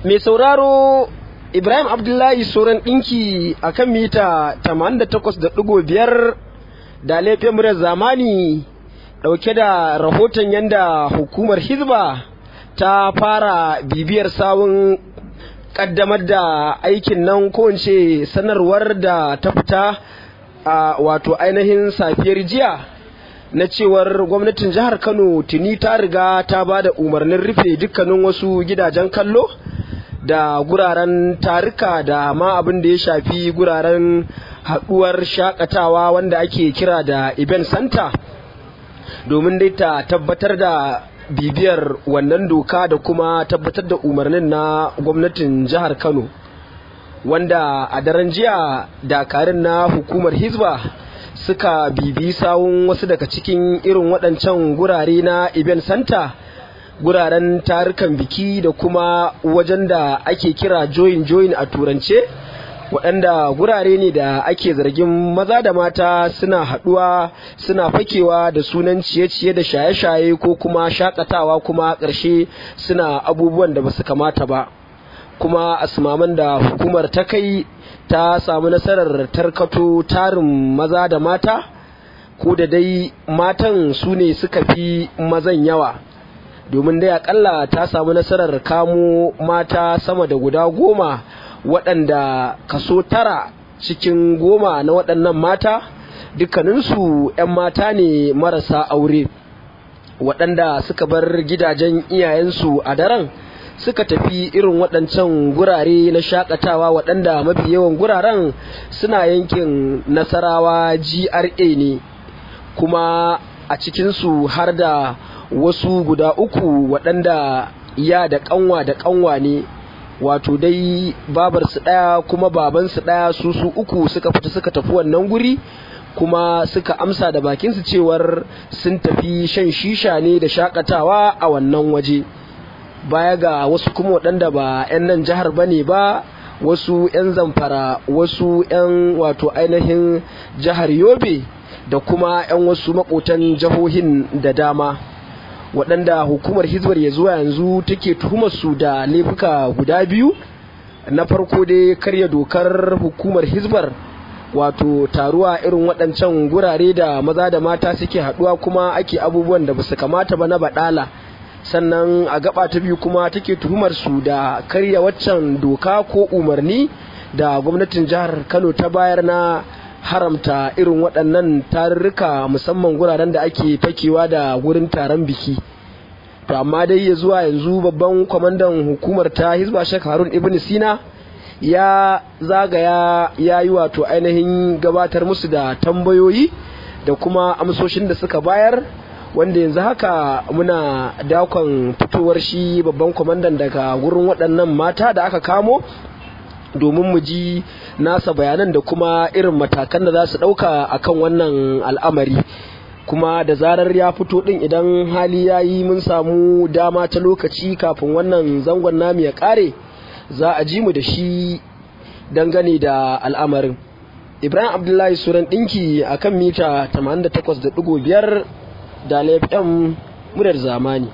mai sauraro Ibrahim Abdullahi Soran ɗinki a kan mita 88.5 da laifin murar zamani ɗauke da rahoton yadda hukumar Hizba ta fara bibiyar sawun ƙaddamar da aikin nan ko ce sanarwar da ta fita a wato ainihin safiyar jiya na cewar gwamnatin jihar Kano tuni ta riga ta ba da umarnin rufe dukkanin wasu gidajen kallo. da guraren tarika da ma abin da ya shafi guraren haɗuwar shakatawa wanda ake kira da event center domin dai ta tabbatar da bibiyar wannan doka da kuma tabbatar da umarnin na gwamnatin jihar kano wanda a daren jiya dakarun na hukumar hizba suka bibi sawun wasu daga cikin irin waɗancan gurare na event center guraren tarukan biki da kuma wajen da ake kira join join a turance waɗanda gurare ne da ake zargin maza da mata suna haɗuwa suna fakewa da sunan ciye-ciye da shaye-shaye ko kuma shakatawa kuma ƙarshe suna abubuwan da basu kamata ba kuma asmaman da hukumar ta kai ta samu nasarar tarkato tarin maza da mata ko da dai matan su ne suka fi mazan yawa domin dai akalla ta samu nasarar kamo mata sama da guda goma waɗanda kaso tara cikin goma na waɗannan mata dukkaninsu 'yan mata ne marasa aure waɗanda suka bar gidajen iyayensu a daren suka tafi irin waɗancan gurare na shakatawa waɗanda mafi yawan guraren suna yankin nasarawa gra ne kuma a cikinsu har da wasu guda uku waɗanda ya da ƙanwa da ƙanwa ne wato dai babarsu ɗaya kuma babansu ɗaya su su uku suka fita suka tafi wannan guri kuma suka amsa da bakinsu cewar sun tafi shan shisha ne da shakatawa a wannan waje baya ga wasu kuma waɗanda ba 'yan nan jihar ba ne ba wasu 'yan zamfara wasu 'yan wato ainihin jihar yobe da kuma 'yan wasu makotan jihohin da dama waɗanda hukumar hizbar ya zuwa yanzu take tuhumar su da laifuka guda biyu na farko dai karya dokar hukumar hizbar wato taruwa irin waɗancan gurare da maza da mata suke haɗuwa kuma ake abubuwan da basu kamata ba na baɗala sannan a gaba ta biyu kuma take tuhumar su da karya waccan doka ko umarni da gwamnatin jihar kano ta bayar na haramta irin waɗannan tarurruka musamman guraren da ake fakewa da wurin taron biki to amma dai ya zuwa yanzu babban kwamandan hukumar ta hizba shek harun ibn sina ya zagaya ya yi wato ainihin gabatar musu da tambayoyi da kuma amsoshin da suka bayar wanda yanzu haka muna dakon fitowar shi babban kwamandan daga wurin waɗannan mata da aka kamo domin mu ji nasa bayanan da kuma irin matakan da za su ɗauka a kan wannan al'amari kuma da zarar ya fito ɗin idan hali ya yi mun samu dama ta lokaci kafin wannan zangon namu ya ƙare za a ji mu da shi dangane da al'amarin ibrahim abdullahi suran ɗinki a kan mita 88.5 da laifin murar zamani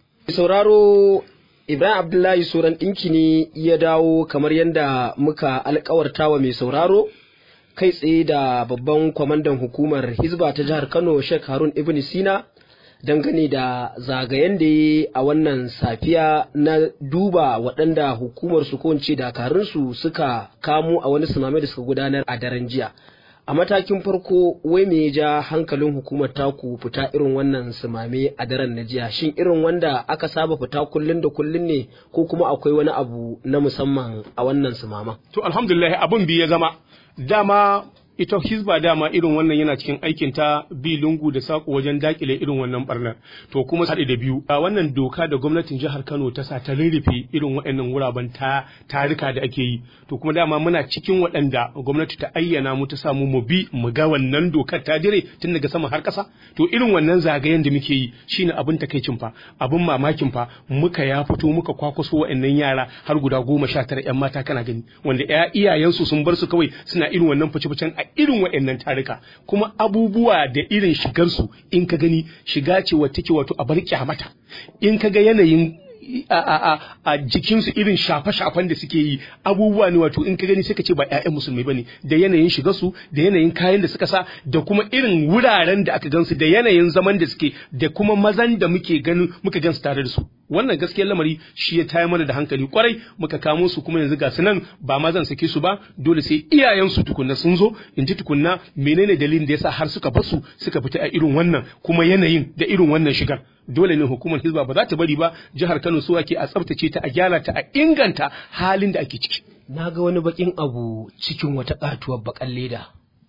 sauraro Ibrahim Abdullahi Suran ɗinki ne ya dawo kamar yadda muka alkawarta wa mai sauraro kai tsaye da babban kwamandan hukumar Hizba ta jihar Kano Sheikh Harun Ibn Sina dangane da zagayen da ya a wannan safiya na duba waɗanda hukumar su ko dakarunsu suka kamo a wani sumame da suka gudanar a daren jiya. a matakin farko wai me ya ja hankalin hukumar taku fita irin wannan sumame a daren na jiya shin irin wanda aka saba fita kullun da kullun ne ko kuma akwai wani abu na musamman a wannan sumama to alhamdulillah abin bi ya zama dama ita hizba dama irin wannan yana cikin aikin ta bi lungu da sako wajen dakile irin wannan barnar to kuma haɗe da biyu a wannan doka da gwamnatin jihar Kano ta sa ta rurrufe irin waɗannan wuraben ta tarika da ake yi to kuma dama muna cikin waɗanda gwamnati ta ayyana mu ta samu mu bi mu ga wannan dokar ta dire tun daga sama har ƙasa to irin wannan zagayen da muke yi shine abin takaicin fa abin mamakin fa muka ya fito muka kwakwaso waɗannan yara har guda goma sha tara 'yan mata kana gani wanda iyayensu sun bar su kawai suna irin wannan fice-ficen a irin waɗannan tarika kuma abubuwa da irin shigarsu in ka gani shiga ce wata take wato a bar kyamata in ka ga yanayin a, a, a, a jikinsu irin shafe-shafen da suke yi abubuwa ne wato in ka gani sai ka ce ba 'ya'yan musulmai bane da yanayin shigarsu da yanayin kayan da suka sa da kuma irin wuraren da aka gansu da yanayin zaman da suke da kuma mazan da muke ganin muka gansu tare da su wannan gaskiyar lamari shi ya tayar mana da hankali kwarai muka kamo su kuma yanzu ga su nan ba ma zan sake su ba dole sai iyayensu tukunna sun zo in ji tukunna menene dalilin da yasa har suka basu suka fita a irin wannan kuma yanayin da irin wannan shigar dole ne hukumar hizba ba za ta bari ba jihar Kano su ake a tsaftace ta a gyara ta a inganta halin da ake ciki na ga wani bakin abu cikin wata katuwar bakan leda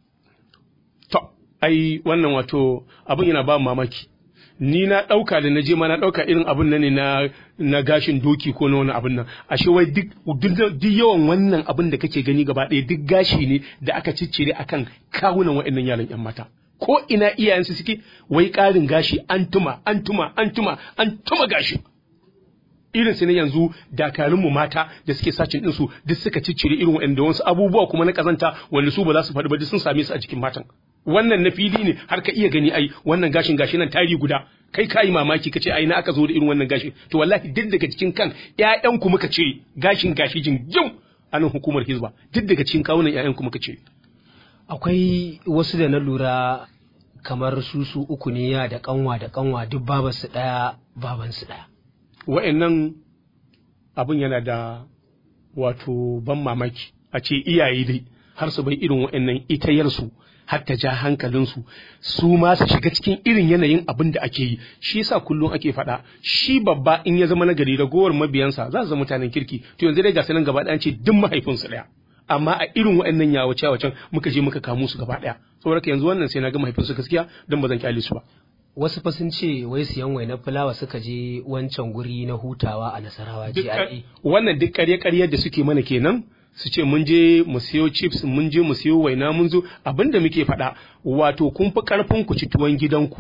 to ai wannan wato abin yana ba mamaki ni na ɗauka da na je ma na ɗauka irin abin nan ne na na gashin doki ko na wani abin nan ashe wai duk duk yawan wannan abin da kake gani gaba ɗaya duk gashi ne da aka ciccire akan kawunan waɗannan yaran yan mata ko ina iyayensu suke wai ƙarin gashi an tuma an tuma an tuma an tuma gashi irin su ne yanzu dakarunmu mata da suke sacin ɗinsu duk suka ciccire irin waɗanda wasu abubuwa kuma na ƙazanta wanda su ba za su faɗi ba duk sun same su a jikin matan wannan na fili ne har ka iya gani ai wannan gashin gashi nan tari guda kai kayi mamaki kace ai na aka zo da irin wannan gashi to wallahi duk daga cikin kan ƴaƴan ku muka cire gashin gashi jingim a nan hukumar hizba duk daga cikin kawunan ƴaƴan ku muka cire akwai wasu da na lura kamar su su uku ne ya da kanwa da kanwa duk babansu ɗaya babansu ɗaya wa'annan abin yana da wato ban mamaki a ce iyaye dai har su bai irin wa'annan itayarsu har ta ja hankalinsu su ma su shiga cikin irin yanayin abin da ake yi shi yasa kullum ake faɗa shi babba in ya zama nagari ragowar mabiyansa za su zama mutanen kirki to yanzu dai ga sanan gaba ɗaya ce duk mahaifinsu ɗaya amma a irin waɗannan yawace wacen muka je muka kamo su gaba ɗaya saboda yanzu wannan sai na ga mahaifinsu gaskiya don ba zan kyale su ba wasu fa sun ce wai siyan wainar fulawa suka je wancan guri na hutawa a nasarawa GRA wannan duk ƙarye-ƙaryar da suke mana kenan su ce mun je mu siyo chips mun je mu siyo waina mun zo abinda muke faɗa wato kun fi ƙarfin ku ci tuwon gidanku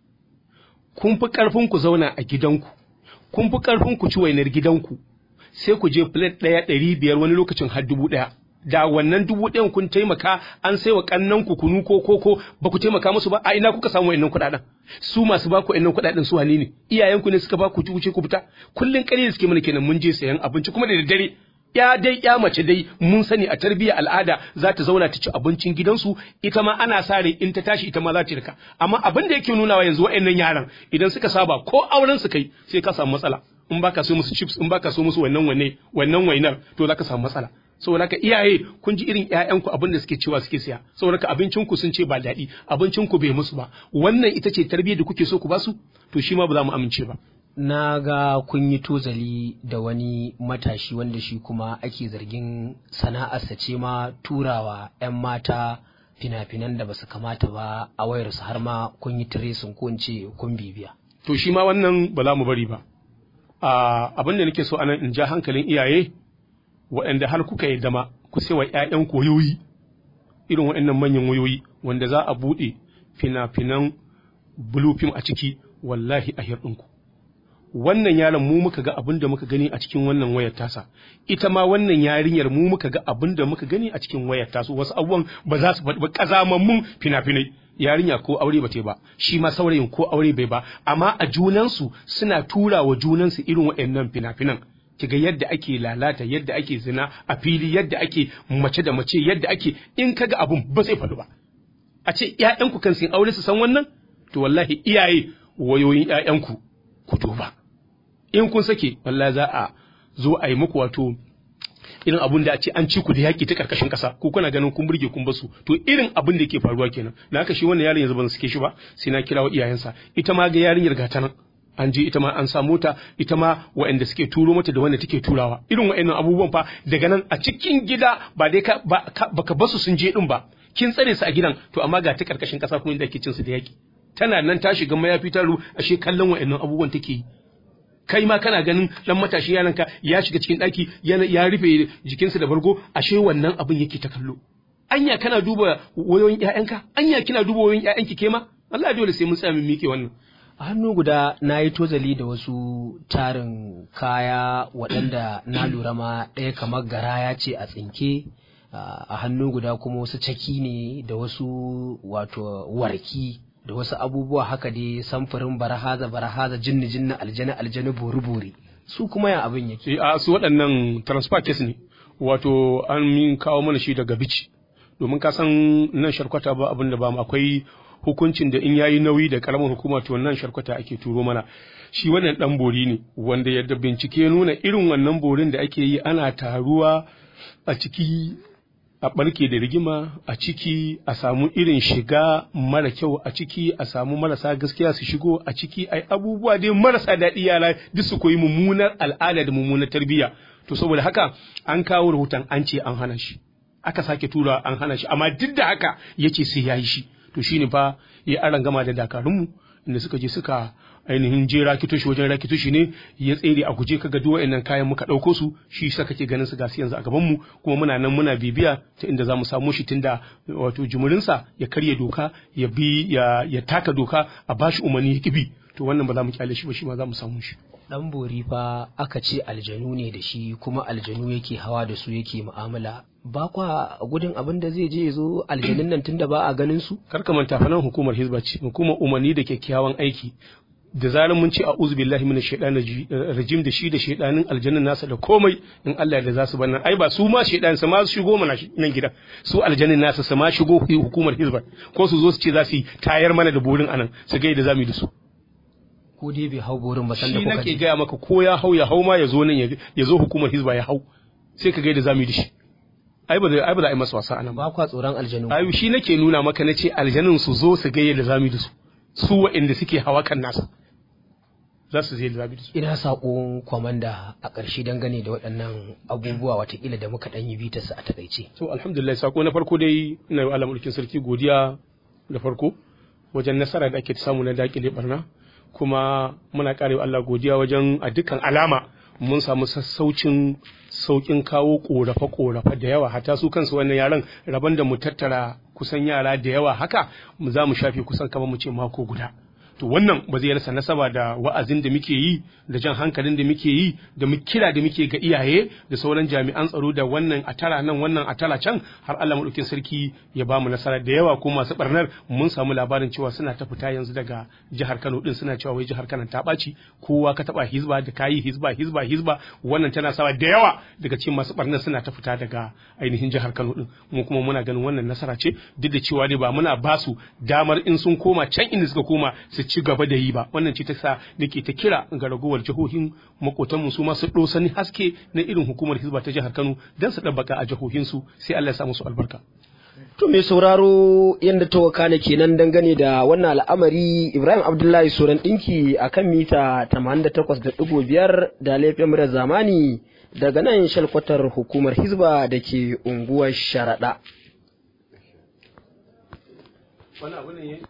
kun fi ƙarfin ku zauna a gidanku kun fi ƙarfin ku ci wainar gidanku sai ku je plate ɗaya ɗari biyar wani lokacin har dubu ɗaya da wannan dubu ɗayan kun taimaka an sai wa ƙannan ku kunu ko koko ba ku taimaka musu ba a ina kuka samu wa'annan kuɗaɗen su masu ba ku wa'annan kuɗaɗen su wane ne iyayenku ne suka ba ku wuce ku fita kullun ƙarya suke mana kenan mun je sayan abinci kuma da daddare ya dai ya mace dai mun sani a tarbiyyar al'ada za ta zauna ta ci abincin gidansu ita ma ana sa rai in ta tashi ita ma za ta rika amma abin da yake nunawa yanzu wa'annan yaran idan suka saba ko auren su kai sai ka samu matsala in baka so musu chips in baka so musu wannan wane wannan wainar to zaka samu matsala saboda haka iyaye kun ji irin ƴaƴanku abin da suke cewa suke siya saboda haka abincin ku sun ce ba daɗi abincin ku bai musu ba wannan ita ce tarbiyyar da kuke so ku basu to shi ma ba za mu amince ba na ga kun yi tozali da wani matashi wanda shi kuma ake zargin sana'arsa ce ma turawa 'yan mata fina-finan da ba su kamata ba a wayarsu har ma kun yi tiresin ko in ce kun bibiya. to shi ma wannan ba za mu bari ba abin da nake so anan in ja hankalin iyaye waɗanda har kuka yi dama ku sai wa 'ya'yan koyoyi irin waɗannan manyan wayoyi wanda za a buɗe fina-finan blue film a ciki wallahi a hirɗinku wannan yaron mu muka ga abin da muka gani a cikin wannan wayar tasa ita ma wannan yarinyar mu muka ga abin da muka gani a cikin wayar tasu wasu abubuwan ba za su faɗi ba ƙazamammun fina-finai yarinya ko aure ba ta ba shi ma saurayin ko aure bai ba amma a junansu suna tura wa junansu irin waɗannan fina-finan kiga yadda ake lalata yadda ake zina a fili yadda ake mace da mace yadda ake in kaga abun ba zai faɗi ba a ce ƴaƴanku kan sun aure su san wannan to wallahi iyaye wayoyin ƴaƴanku ku duba in kun sake wallahi za a zo a yi muku wato irin abun da a ce an ci ku da yaƙi ta ƙarƙashin ƙasa ko kuna ganin kun burge kun basu to irin abin da ke faruwa kenan na haka shi wannan yaron yanzu ban suke shi ba sai na kirawo iyayensa ita ma ga yarinyar gata nan an je ita ma an samu ta ita ma waɗanda suke turo mata da wanda take turawa irin waɗannan abubuwan fa daga nan a cikin gida ba dai ka baka basu sun je din ba kin tsare su a gidan to amma ga ta ƙarƙashin ƙasa kuma inda ake cin su da yaƙi tana nan ta shiga mayafi ta ru ashe kallon waɗannan abubuwan take yi kai ma kana ganin dan matashi yaranka ya shiga cikin daki ya rufe jikinsa da bargo ashe wannan abin yake ta kallo anya kana duba wayoyin ƴaƴanka anya kina duba wayoyin ƴaƴanki ke ma Allah dole sai mun tsaya mun mike wannan a hannu guda na yi tozali da wasu tarin kaya waɗanda na lura ma ɗaya kamar garaya ce a tsinke a hannu guda kuma wasu caki ne da wasu wato warki da wasu abubuwa haka dai samfurin barahaza barahaza jinni jinni aljani aljani bori bori su kuma ya abin yake Eh, a su waɗannan transfer case ne wato an min kawo mana shi daga bici domin ka san nan sharkwata ba abin da ba mu akwai hukuncin da in yayi nauyi da karamar hukuma to nan sharkwata ake turo mana shi wannan dan bori ne wanda yadda bincike ya nuna irin wannan borin da ake yi ana taruwa a ciki a barke da rigima a ciki a samu irin shiga mara kyau a ciki a samu marasa gaskiya su shigo a ciki ai abubuwa dai marasa daɗi yara duk su koyi mummunar al'ada da mummunar tarbiyya to saboda haka an kawo rahoton an ce an hana shi aka sake tura an hana shi amma duk da haka yace sai ya yi shi to shine fa ya aran gama da dakarunmu inda suka je suka ainihin je rakitoshi wajen rakitoshi ne ya tsere a guje kaga duk wa'annan kayan muka ɗauko su shi sa kake ganin su gasu yanzu a gaban mu kuma muna nan muna bibiya ta inda zamu samu shi tunda wato jumurinsa ya karya doka ya bi ya, ya taka doka a bashi umarni ya kibi to wannan ba za mu kyale shi ba shi ma za mu samu shi dan bori fa aka ce aljanu ne da shi kuma aljanu yake hawa da su yake mu'amala ba kwa gudun abin da zai je ya zo aljanun nan tunda ba a ganin su kar ka manta fa nan hukumar hizba ce hukumar umarni da kyakkyawan aiki da zarar mun ce a'udhu billahi minash shaitanir rajim da shi da shaitanin aljannan nasa da komai in Allah da za su bar nan ai ba su ma shaitan su ma su shigo mana nan gidan su aljannin nasa su ma shigo hukumar hizba ko su zo su ce za su yi tayar mana da burin anan su ga yadda za mu yi da su ko dai bai hau borin ba san da shi kuka nake je gaya maka ko ya hau ya hau ma ya zo nan ya- ya zo hukumar hizba ya hau sai ka ga yadda za mu yi da shi ai ba zai- ai ba za a yi masa wasa anan ba ba kwa tsoron aljanu ayu shi nake nuna maka na ce aljanun su zo su ga yadda za mu yi da su su waɗanda suke hawa kan nasa za su je da za mu yi da su ina saƙon kwamanda a ƙarshe dangane da waɗannan abubuwa watakila da muka ɗan yi bitarsa a takaice to alhamdulillah sako na farko dai ina yi wa Allah mulkin sarki godiya da farko wajen nasara da ake samu na dakile barna kuma muna karewa Allah godiya wajen a dukkan alama mun samu sassaucin saukin kawo korafe korafe da yawa hatta su kansu wannan yaran rabon da mu tattara kusan yara da yawa haka mu za mu shafe kusan kamar mu ce mako guda to wannan ba zai rasa nasaba da wa'azin da muke yi da jan hankalin da muke yi da mu kira da muke ga iyaye da sauran jami'an tsaro da wannan a tara nan wannan a tara can har Allah madaukin sarki ya ba mu nasara da yawa ko masu barnar mun samu labarin cewa suna ta fita yanzu daga jihar Kano din suna cewa wai jihar Kano ta ɓaci kowa ka taba hizba da kayi hizba hizba hizba wannan tana sawa da yawa daga cikin masu barnar suna ta fita daga ainihin jihar Kano din mu kuma muna ganin wannan nasara ce duk da cewa dai ba muna ba su damar in sun koma can inda suka koma su ci gaba da yi ba wannan ce ta sa nake ta kira ga ragowar jihohin makotanmu su ma su sani haske na irin hukumar hizba ta jihar Kano dan su dabbaka a jihohinsu sai Allah ya sa musu albarka To mai sauraro yadda ta wakana kenan dangane da wannan al'amari Ibrahim Abdullahi Soran ɗinki a kan mita 88.5 da laifin murar zamani daga nan shalkwatar hukumar Hizba da ke unguwar Sharaɗa.